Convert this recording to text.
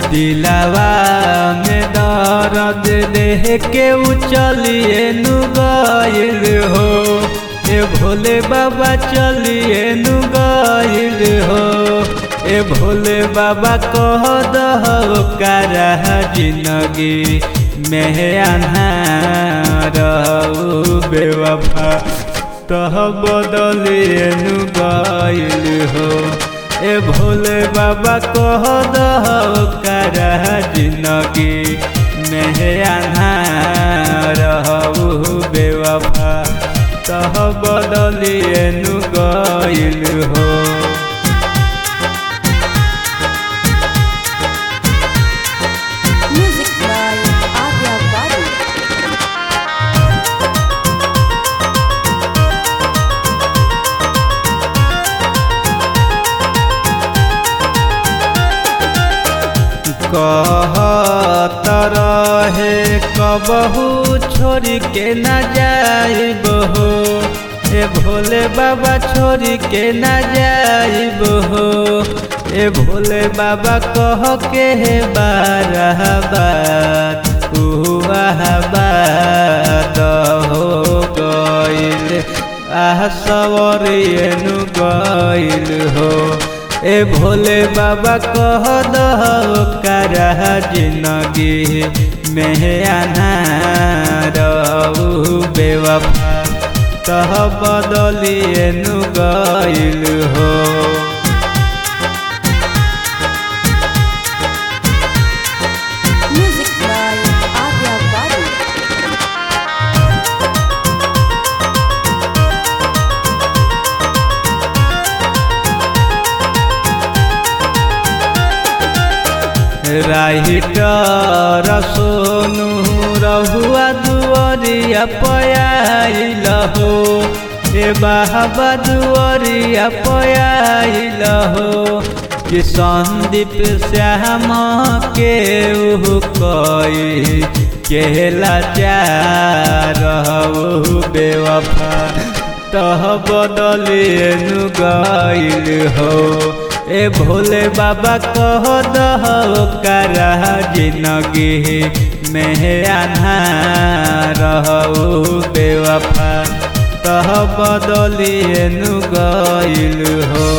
दिलावा में दर्द देह के उचलिए नु गइल हो ए भोले बाबा चलिए नु गइल हो ए भोले बाबा कह दहो करा जिंदगी में अन्हार बेवफा तह बदलिए नु गइल हो ए भोले बाबा कह दहो करा जिंदगी में अन्हार बेवफा तह बदलिए नु गइल हो Music by Arya Babu. कहत रहे कबहू छोड़ी के न जाइब हो ए भोले बाबा छोड़ी के न जाइब हो ए भोले बाबा कह के हे बारह बात उह बात हो गइल आह सवरियनु गइल हो ए भोले बाबा कह दहो करा जिंदगी में अन्हार बेवफा तह बदलिए नु गइल हो Music by Arya Babu. Writer Sonu रहुआ दुआरिया पयाइल हो ए बाबा दुआरिया पयाइल हो कि संदीप श्याम के उहु कई केला चार बेवफा तह बदलिए नु गइल हो ए भोले बाबा कह दहो करा जिंदगी में अन्हार बेवफा तह बदलिए नु गइल हो